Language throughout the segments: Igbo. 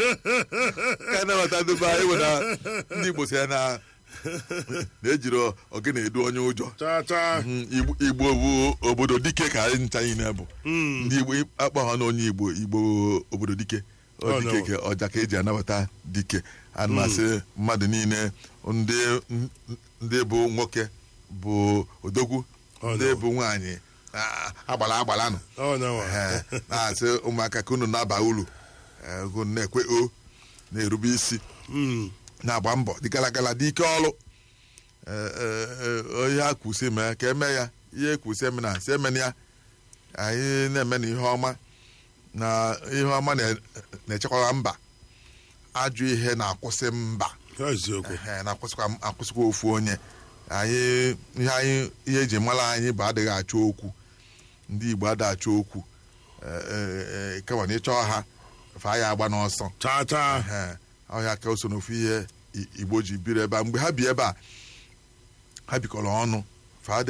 ka na-eweta ndị be anyị bụ na ndị igbo si ya na na-ejiri ogene edu onye ụjọ cha cha Mm, Igbo- igbo bụ obodo dike ka anyị ncha niile bụ ndị igbo akpọ ha na onye igbo igbo obodo dike Ọ Oh, dike no. ka ọja ka eji anabata dike ana m asị mmadụ niile ndị ndị bụ nwoke bụ odogwu Oh, ndị no. bụ nwaanyị ah, agbala agbala nụ onyenwe Ee, na-asị ụmụaka ka unu na-aba uru ee, unu na-ekwe o na-erube isi Mm. na-agba mbọ dị gara gara dị ike ọrụ Ee, ee, ee, onye a kwụsị mee ka eme ya ihe kwụsị eme na si emena ya anyị na-eme na ihe ọma na ihe ọma na- na-echekwara mba ajọ ihe na-akwụsị mba eziokwu Ehe, na-akwụsịkwa akwụsịkwa ofu onye anyị ihe anyị ihe eji mara anyị bụ adịghị achọ okwu ndị igbo adịghị achọ okwu Ee, ee, ee, kama na ịchọọ ha fa ya agba n'ọsọ cha cha Ehe, ọhịa ka o so n'ofu ihe I- igbo ji biri ebe a mgbe ha bi ebe a ha bikọrọ ọnụ fadị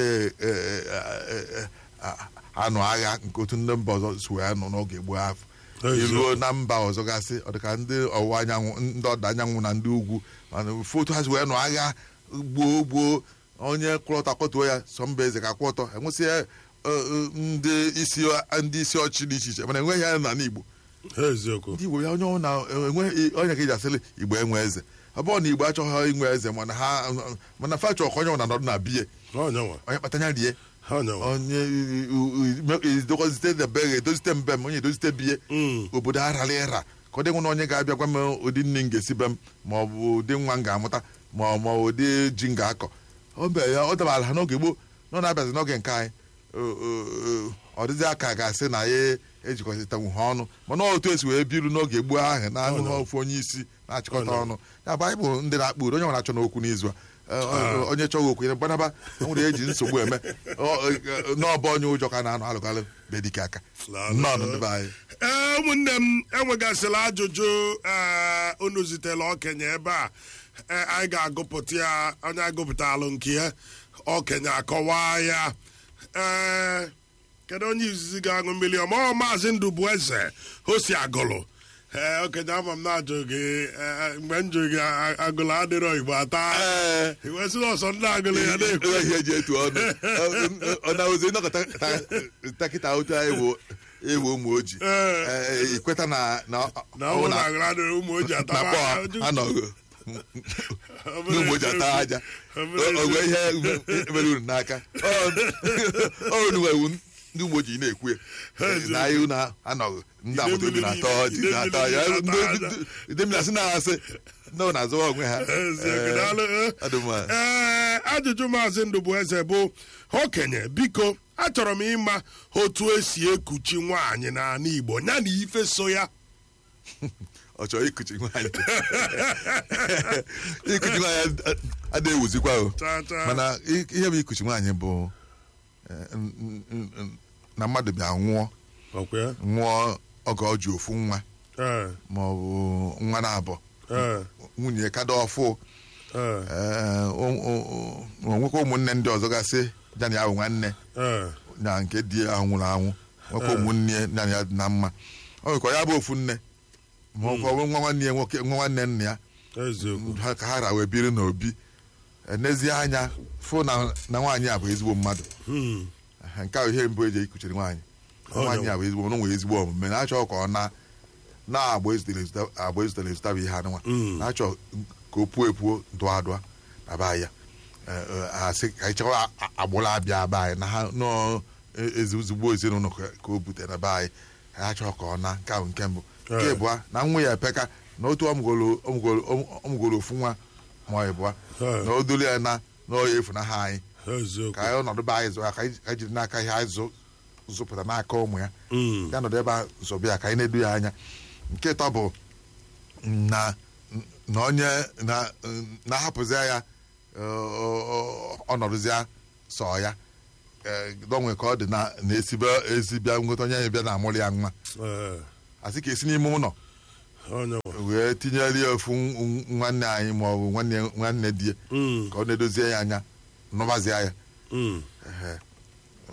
anụ agha nke otu ndị mba ọzọ si wee nọ n'oge gboo afọ Eziokwu. iruo na mba ọzọ gasị ọ dịka ndị ọwụwa anyanwụ ndị ọdịda anyanwụ na ndị ugwu mana ofu otu ha si wee nọ agha gboo gboo onye kwụrụ ọtọ akwọtuo ya sọ mba eze ka kwụ ọtọ enwesịa ndị isi ndị isi ọchị dị iche iche mana enweghị ya n'ala igbo eziokwu ndị igbo ya onye ọ na enweghị onye ka eji asịrị igbo enwe eze ọ bụrụ na igbo achọghị inwe eze mana ha mana fa chọrọ ka onye ọ na nọdụ na biye onyenwe onye kpatanya rie onyenwe onye edokozite debe edozite mbe m onye edozite biye Mm. obodo arara ịra ka ọ dị nwe na onye ga-abịa gwa m ụdị nne m ga-esi be m ma ọ bụ ụdị nwa m ga-amụta ma ọ ma ụdị ji m ga-akọ ọ be ya ọ dabara ha n'oge gboo na ọ na-abịazi n'oge nke anyị o- o- o- ọ dịzị aka ga-asị na ya ejikọtanwu ha ọnụ mana otu esi wee biru n'oge gboo ahụ na anụ ha ofu onye isi na-achịkọta Ọ ọnụ ya bụ anyị bụ ndị na-akpụ uri onye nwere achọ n'okwu n'izu a Ee, ọ- onye chọghị okwu ya gbanaba nwere eji nsogbu eme Ọ- ọ- n'ọba onye ụjọ ka na-anụ alụkalụ be dike aka nnọọ ndị be anyị ee ụmụnne m enwegasịla ajụjụ ee unu zitere okenye ebe a ee, anyị ga-agụpụta ya onye agụpụtalụ nke ya okenye akọwaa ya ee kedu onye izizi ga-aṅụ mmiri ọma ọ maazị ndụbụeze o si agụlụ ee okenye ama m na-ajụ gị ee, mgbe m jụrụ gị a- agụlụ adịrọ igbo ata Ee. iwesị ọsọ ndị agụlụ ya na-ekwu enweghị ihe eji etu ọnụ ọ na-ozi nnọkọta takịta otu anyị bụ ewu ụmụ ojii Ee. Ee, ikweta na na na ọ bụrụ na agụlụ adịrọ ụmụ oji na ataba kpọ ajụ. anọghị Ọ bụrụ n'ụmụ ojii ata aja Ọ bụrụ ogwe ihe mere unu n'aka ọ unu nwewu ndị ụmụ ojii na-ekwu ya na anyị unu anọghị ndị agbata obi na-atọ ọjị na-atọ ya idemina sị na-asị ndị ọ na-azụwa onwe ha Eziokwu, daalụ, eh. Ọ dị mma. ee ajụjụ maazị ndụbụeze bụ okenye biko achọrọ m ịma otu esi ekuchi nwaanyị n'ala igbo ya na ife so ya ọ chọrọ ikuchi nwaanyị ikuchi nwaanyị adịghị ewuzikwa o Cha, cha. mana i- ihe bụ ikuchi nwaanyị bụ eh, n- n- n- na mmadụ bịa nwụọ ọkwa ya nwụọ oge ọ ji ofu nwa ee ma ọ bụ nwa na-abọ ee nwunye kada ọfụ ee eh, o- o- o- o nwekwa ụmụnne ndị ọzọ gasị ya na ya bụ nwanne ee na nke di ya nwụrụ anwụ nwekwa ụmụnne ya na ya dị na mma ọ nwekwa ya bụ ofu nne ma ọ bụ nwa nwanne ya nwoke nwa nwanne nna ya eziokwu ha ka ha ra wee biri n'obi enezie anya fụ na na nwaanyị a bụ ezigbo mmadụ Hmm. nke ahụ ihe mbụ eji ekuchiri nwaanyị Ọ nwaanyị ya. a bụ ezigbo na nwere ezigbo omume na-achọ ka ọ na na-agba ezutere ezuta- agba ezutere ezụta bụ ihe anụnwa Mm. na-achọ ka o puo epuo dụọ adụa na be anyị ya Eh, eh, asị ka anyị chekwa a- agbụrụ abịa be anyị na ha nọọ e- ezigbo ezinụlọ ka ka o butere na be anyị ha chọọ ka ọ na nke ahụ nke mbụ nke Eh. ịbụa na nwa ya epeka na otu ọmụgolo ọmụgolo ọmụgolo ofu nwa ma ọ ịbụa Eh. na o dolu ya na na ọ ya efu na ha anyị eziokwu ka anyị ọnọdụ be anyị zụ ya ka anyị ka anyị jiri n'aka ihe anyị zụ- zụpụta n'aka ụmụ ya Hmm. ya nọdụ ebe a zọbịa ya ka anyị na-edu ya anya nke ịtọ bụ na na onye na na-ahapụzia ya ọnọdụzia sọ ya donwe ka ọ dị na na-esibe ezibịa nweta onye anyị bịa na-amụrụ ya nwa ee asị ka esi n'ime ụlọ onye nwe wee tinyere ya ofu nw- nwanne anyị ma ọ bụ nwanne nwanne di ya Hmm. ka ọ na-edozie ya anya nụbazie ya Hmm. Ehe.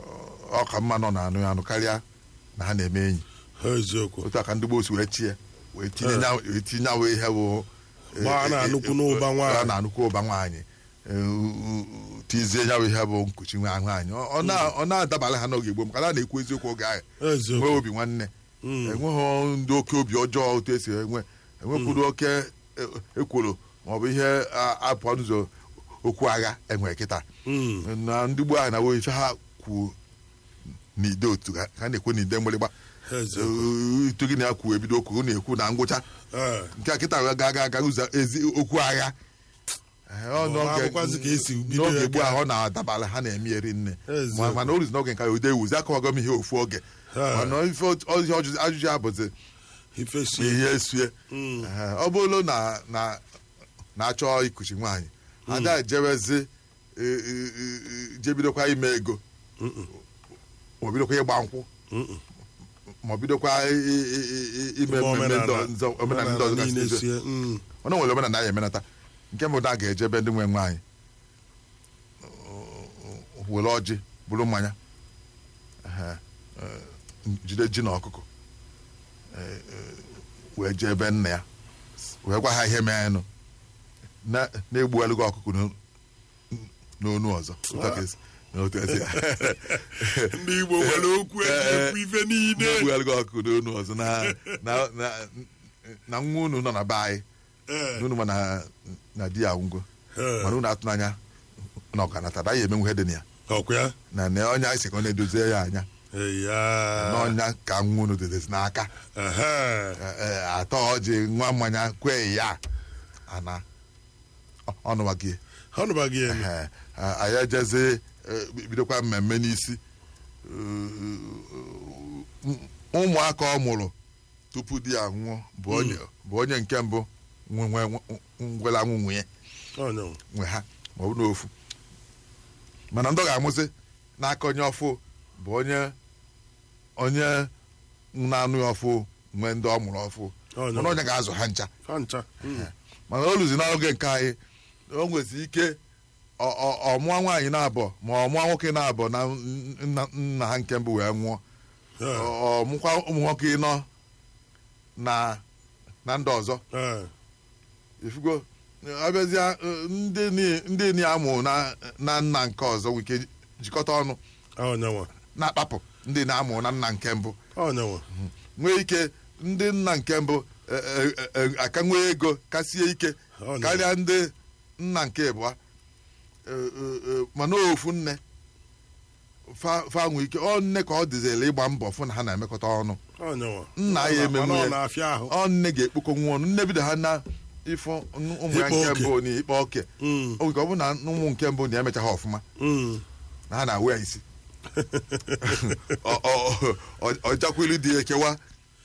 ọ ka mma nọ na anụ ya anụ karịa na ha na-eme enyi eziokwu otu a ka ndị gboo si wee chie wee tinye nya- wee tinye nyawa ihe bụ Gbaa na-anụkwu n'ụba nwaanyị. a na-anụkwu ụba nwaanyị Eh, u- u- u- tizie nyawa ihe bụ nkuchi nwa nwaanyị Ọ- ọ na- ọ na-adabara ha n'oge gboo maka na a na-ekwu eziokwu oge ahụ eziokwu nwee obi nwanne enweghị ndị oke obi ọjọọ otu esi enwe enwekwuru oke e- ekworo maọbụ ihe a- apụ n'ụzọ okwu agha enwe kịta Mm. na ndị gboo ahụ na ife ha kwu n'ide otu ha ha na-ekwu n'ide mgbịrịgba eziokwu itu gị na ya kwu ebido okwu na-ekwu na ngwụcha Eh, nke a kịta ga aga aga ụzọ ezi okwu agha Eh, ọ Ọ n'oge- na-abụkwazị ka esi bido n'oge ya gboo ka- ahụ ọ na-adabara ha na-eme eri nne Eziokwu. Ma- mana o ruzi n'oge nke ude ewuzi akọwago m ihe ofu oge Eh. mana ife ọjụ- ọjụ- ajụjụ ya bụzi ife si ihe esue Mm. Eh, ọ bụrụ na na na-achọ ikuchi nwaanyị ada ejewezi e- e- e- jebidokwa ime ego Mm-mm. ma ọ bidokwa ịgba nkwụ Mm-mm. ma ọ bidokwa i- i- i- i- ime Ime mmemme ndị omenala- ọzọ- omenala ndị ọzọ omenala niile gasị sie, mm. ọnụ nwere omenala ya emenata nke mbụ na a ga-ejebe ndị nwe nwaanyị were ọjị bụrụ mmanya ehe, eh, jide ji na ọkụkọ eh, eh, wee jee ebe nna ya wee gwa ha ihe meenụ na- na-egbughalụ gị ọkụkọ n'o- n'onu ọzọ Otu a ka esi- otu a esi- ndị igbo nwere okwu eji ekwu ife niile na-egbughalụ gị ọkụkọ n'onu ọzọ na- na- na- na nwa unu nọ na be anyị Eh, n'unu ma na na di ya ngwo eh, mana unu atụ n'anya na ọganata daghị emenwu ihe dị na ya ọkwa ya na na ọnya anyị sị ka ọ na-edozie ya anya eya n'ọnya ka nwa unu dịdezi n'aka Ehe. Eh, eh, atọ ọjị nwa mmanya kwe ya ana ọ- ọnụwa gị ọnụba gị elu Eh, eh, anyị ejezi eh, bidokwa mmemme n'isi Eh, ụmụaka ọ mụrụ tupu di ya nwụọ bụ onye bụ onye nke mbụ nwe- nwe- ngwela nwụ nwunye ọnyanwụ nwe ha ma ọ bụ n'ofu mana ndị ọ ga-amụsị n'aka onye ọfụ bụ onye onye na-anụ ya ọfụ nwee ndị ọ mụrụ ọfụ Onye. mana onye ga-azụ ha ncha ha ncha Mm. mana o luzi n'oge nke anyị o nwezi ike ọ- ọ- ọ mụọ nwaanyị na-abọ ma ọ mụọ nwoke na-abọ na nna nna ha nke mbụ wee nwụọ Eh, ọ mụkwa ụmụ nwoke nọ na na ndị ọzọ eh, ifugo abịazịa eh, ndị ni- ndị ni amụ na na nna nke ọzọ nwere ike jikọta ọnụ ọnyanwụ na-akpapụ ndị na-amụ na nna nke mbụ ọnyanwụ nwee ike ndị nna nke mbụ eh, eh, eh, aka nwee ego kasie ike Ọ na- karịa ndị nna nke ịbụa Eh, eh, eh, mana ofu nne fa fa nwee ike ọ nne ka ọ dịzịla ịgba mbọ fụ na ha na-emekọta ọnụ ọnyanwụ Nna ya emenwu Mana ọ ya. na-afịa ahụ ọ nne ga-ekpokọ nwa ọnụ nne bido ha na ịfụ ụmụ ya Ịkpa nke oke. mbụ na ikpe oke Mm, o nwere ike ọ bụ na ụmụ nke mbụ na emecha ha ọfụma mm. na ha na-awe ya isi Ọ- ọ- ọ- ọjakwelu dị ekewa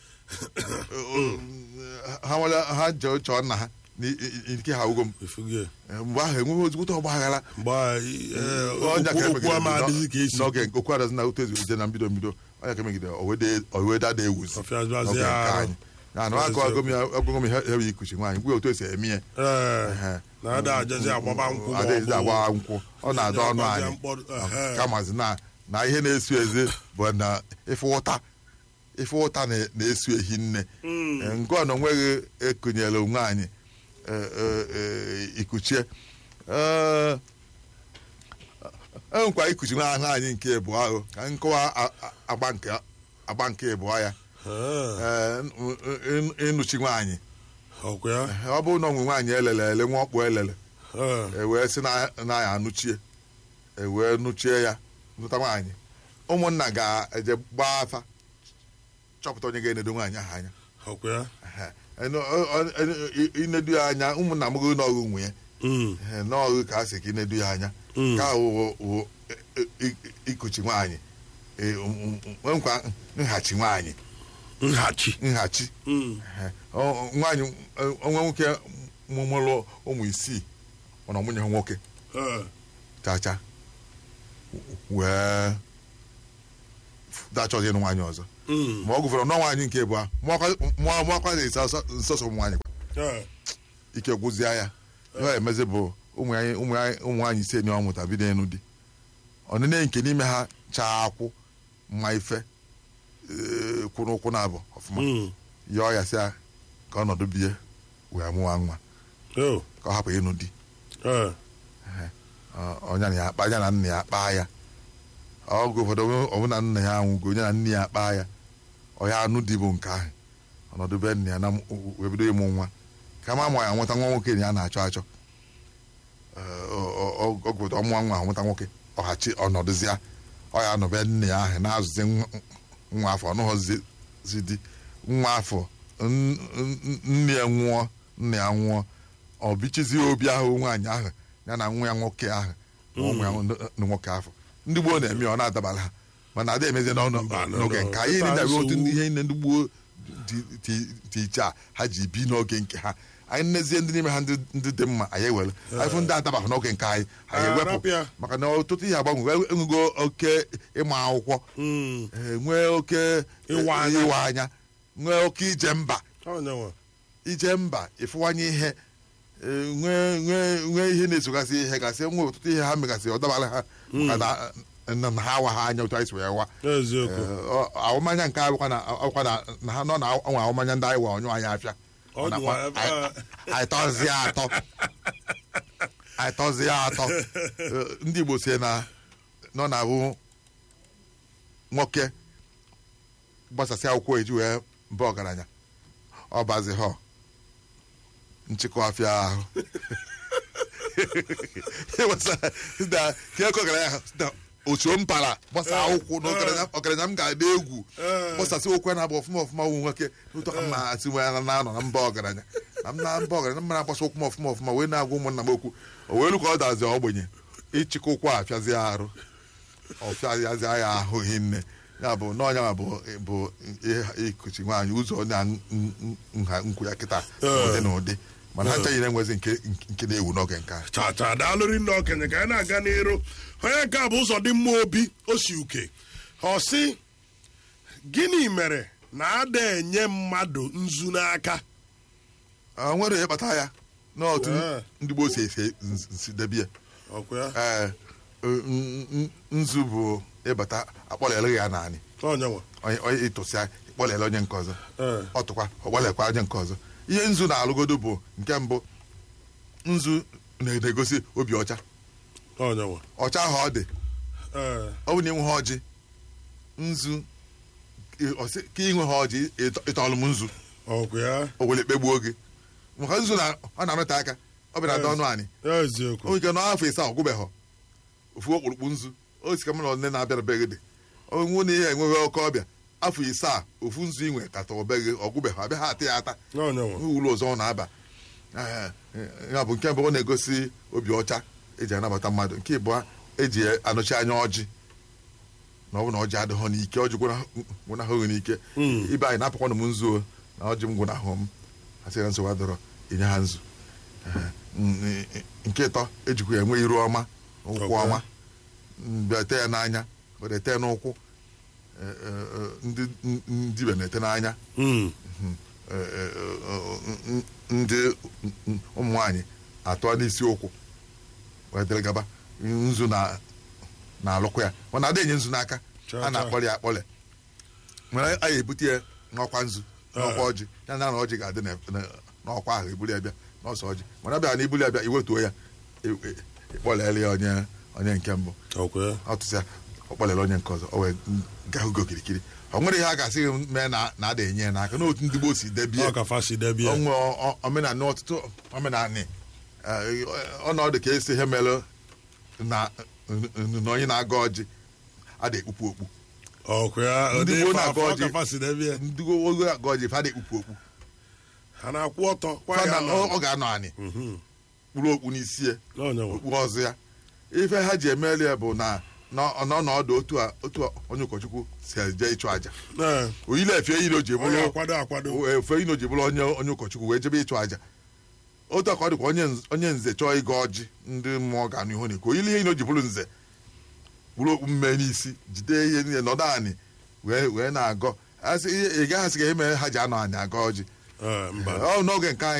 ha nwere ha jee chọọ nna ha n'ike ha ugo m Ifuge. mgbe ahụ enweghị ozugbo ọgba aghara mgbe anyị, eh, ọnya ka okwu- okwu emegidere ama adịghị ka esi n'oge nke okwu adazi na otu ezuru ije na mbido mbido ọnya ka emegidere oweda da ewuzi Ọfịazịazị n'oge nke ahụ. anyị ya na akọ agụm ya agụm ihe ihe ikuchi nwaanyị gwe otu esi eme ya Eh, Ehe. na ada ajazi agbaba nkwụ ma ọ adịghịzi bụ- agba nkwụ ọ na-adọ ọnụ Agbazi anyị mkpọrọ, ehe. kamazi na na ihe na-esu ezi bụ na ife ụta ife ụta na- na-esu ehi nne Mm. Eh, nke ọ na onweghị ekụnyere onwe anyị eh, eh, eh, ikuchie Eh, enwekwa ikuchi nwa ahụ anyị nke ịbụọ ahụ ka nkọwa a- a- agba nke agba nke ịbụọ ya Eh, Eh, n- n- ịnụchi nwaanyị ọkwa ya Eh, ọ bụrụ na onwe nwaanyị elele ele nwa ọkpụ elele Eh, e wee sị na na ya anụchie e wee nụchie ya nụta nwaanyị ụmụnna ga-eje gbaa afa chọpụta onye ga-enedo nwaanyị ahụ anya ọkwa ya Ehe. Enu- ọ- ọ- enu- i- inedu ya anya ụmụnna m gị n'ọgụ nwunye Mm, Ehe, n'ọgụ ka a sị ka inedu ya anya Mm. ka wụ wụ i- i- ikuchi nwaanyị E, um, um, nwekwa nhachi nwaanyị nhachi nhachi Mm, Ehe. Ọ- nwaanyị onwe nwoke mụmụrụ ụmụ isii ọ na nwunye ha nwoke eh, chacha wee dachọzi ịnụ nwaanyị ọzọ mm, ma ọ gụfere nọ nwaanyị nke bụ mụakwa na-esi nsọsọ ụmụ nwaanyị eh, ike gwụzie ya ya emezi bụ ụmụ anyị- ụmụ anyị- ụmụ nwaanyị ise na ọmụta bido ịnụ di ọnịne nke n'ime ha chaa akwụ mma ife ee, kwụ n'ụkwụ na abụ ọfụma mm, yọọ ya sị ya ka ọnọdụ bie wee mụwa nwa Oh. ka ọ hapụ ịnụ di Eh. Ọ- ọnya na ya akpa ya na nna ya akpaa ya ọgụ ụfọdụ ọbụna nna ya anwụgo onye na nne ya akpaa ya ọ ya anụ di bụ nke ahụ ọnọdụ be nna ya na m- wee bido ịmụ nwa ka ma ma ya nweta nwa nwoke na ya na-achọ achọ Ee, ọ- ọ- ọ- ọgụ ụfọdụ ọmụwa nwa nweta nwoke ọhachi ọnọdụzịa ọ ya anọbe nne ya ahụ na-azụzi nwa- nwa afọ ọnụghọzi di nwa afọ n- n- nne ya nwụọ nna ya nwụọ ọ bichizie obi ahụ nwaanyị ahụ ya na nwa ya nwoke ahụ ma ụmụ ya ndị nwoke ahụ ndị gboo na-eme ya ọ na-adabara ha mana ada emezie n'ọnụ Mba, no, n'oge no. nke anyị Ịta na-abịa otu nsogbu. ihe nne ndị gboo dị- dị dị iche a ha ji bi n'oge nke ha anyị nnezie ndị n'ime ha ndị ndị dị mma anyị ewere anyị fụ ndị adabaghị n'oge nke anyị anyị Ah, ewepụ rapịa. maka na ọtụtụ ihe agbanwe enwego oke ịma akwụkwọ Mm. eh, nwee oke Ịwa anya. ịwa anya nwee oke ije mba Onye nwe. ije mba ịfụwanye ihe eh, nwee nwee nwee ihe na-esogasị ihe gasị nwee ọtụtụ ihe ha megasị ọ dabara ha maka na- na na ha awa ha anya otu anyị si wee wa Eziokwu. Eh, ọ- ahụmanya nke anyị bụkwa na ọkwa na na ha nọ na ọnwa ahụmanya ndị anyị wa ọnyụ anyị afịa Ọ Ọ nakwa- nyụwa ebe anyị- a. anyị tọzie atọ anyị tọzie atọ Eh, ndị Igbo si na nọ na abụ nwoke gbasasị akwụkwọ eji wee mba ọgaranya ọ bazi họ nchịkọ afịa ahụ Ịgbasa- na- ka eke ọgaranya ha, na otu mpara gbasa akwụkwọ na ọgaranya- ọgaranya m ga-adị egwu gbasasị okwu a na-agba ọfụma ọfụma wụ nwoke ụtọ ka m na-asị nwe ya na-anọ na mba ọgaranya na m na mba ọgaranya m na-agbasa okwu m ọfụma ọfụma wee na-agwa ụmụnna m okwu o wee lu ka ọ dazi ogbenye ịchịkọ ụkwụ a fịazie arụ ọfịazie ya ahụ hinne ya bụ n'ọnya ma bụ bụ ihe ikuchi nwaanyị ụzọ na n- n- nha nkwu ya kịta ụdị na ụdị mana ha nchaghị na-enwezi nke nke na-ewu n'oge nke a chacha daalụrị nna okenye ka anyị na-aga n'iru onye nke a bụ ụzọ dị mma obi osi uke ọ sị gịnị mere na ada enye mmadụ nzu n'aka o nwere ihe kpata ya n'otu Ee. ndị gboo si esi nsi debie ọkwa ya ee n- n- nzu bụ ịbata akpọlere ya naanị onye nwe onye onye ịtụsịa ịkpọlere onye nke ọzọ Ee. ọ tụkwa ọgbalekwa onye nke ọzọ ihe nzu na-alụgodo bụ nke mbụ nzu na-egosi obi ọcha onye nwe ọcha ahụ ọ dị ee ọ bụ na ịnwe ha ọjị nzu ị- ọ sị, ka inwe ha ọjị ịtọ- ịtọọlụ m nzu ọkwa ya o were kpegbuo gị maka nzu na ọ na-anọte aka ọ bịara ada ọnụ anyị eziokwu o ike n'afọ ise ọ gwụbeghọ ofu okpurukpu nzu o si ka mụ na nne na-abịara be gị dị onwu na ihe enweghị oke ọbịa afọ ise a ofu nzu inwe kata ọbe gị ọ gwụbeghọ abịa ha ata ya ata onye nwe ụlọ ọzọ ọ na-aba Ee, ya bụ nke mbụ ọ na-egosi obi ọcha eji anabata mmadụ nke ịbụọ eji anọchi anya ọjị na ọ bụ na ọjị adịghọ n'ike ọjị gwụnahụghị n'ike Mm. ibe anyị na-apụkwanụ m nzu o, na ọjị m gwụnahụ m asị na nsogbu adọrọ inye ha nzu Ee, n- nke ịtọ ejikwa ya enwe iru ọma ụkwụ Okay. ọma bịa ete ya n'anya were ete n'ụkwụ Ee, ee, ee, ndị ndị ibe na-ete n'anya Mm. ndị ụmụ nwanyị atọ n'isi ụkwụ wee dịrị gaba nzu na na-alụkwa ya mana ada enye nzu n'aka Cha, a cha. na-akpọrọ ya akpọle nwere a ga-ebute ya n'ọkwa nzu n'ọkwa ọjị ya na na ọjị ga-adị na- na- n'ọkwa ahụ ebuli ya bịa n'ọsọ ọjị mana bịa na ibuli ya bịa iwetuo ya e- e- ịkpọlere ya onye onye nke mbụ ọkwa ya ọtụtụ ya ọ kpọlere onye nke ọzọ o wee gaa ugo kirikiri ọ nwere ihe a ga-asị gị mee na na ada enye ya n'aka n'otu ndị gboo si debie ọ ka fasi debie onwe omenala ọtụtụ omenala eh, ọnọdụ ka esi ihe mere na na onye na-aga ọjị ada ekpupu okpu ọkwa ya Ndị ụdị gboo ife na-aga afọ ọ ọjị. ka fasi debie ndị ogo aga ọjị fada ekpupu okpu ha na-akwụ ọtọ kwa Fada ya ọ nọ ọ ga-anọ anị Mhm. kpụrụ okpu n'isi ya onye nwe okpu ọzọ ya ife ha ji emeli ya bụ na nọ- n'ọnọdụ otu a otu a onye ụkọchukwu si eje ịchụ àjà Ee, oyile efe eyiri o ji onye bụrụ akwado akwado efe ino ji bụrụ onye onye ụkọchukwu wee jebe ịchụ àjà otu aka ọ dịkwa onye nz- onye nze chọọ ịga ọjị ndị mmụọ ga-anụ ihu n'iko oyile ihe ino ji bụrụ nze bụrụ okpu mme n'isi jide ihe niile nọdụ anị wee wee na-agọ asị ị gaghị asị ka ihe mere ha ji anọ anyị aga ọjị Ee, mba ọ n'oge nke anyị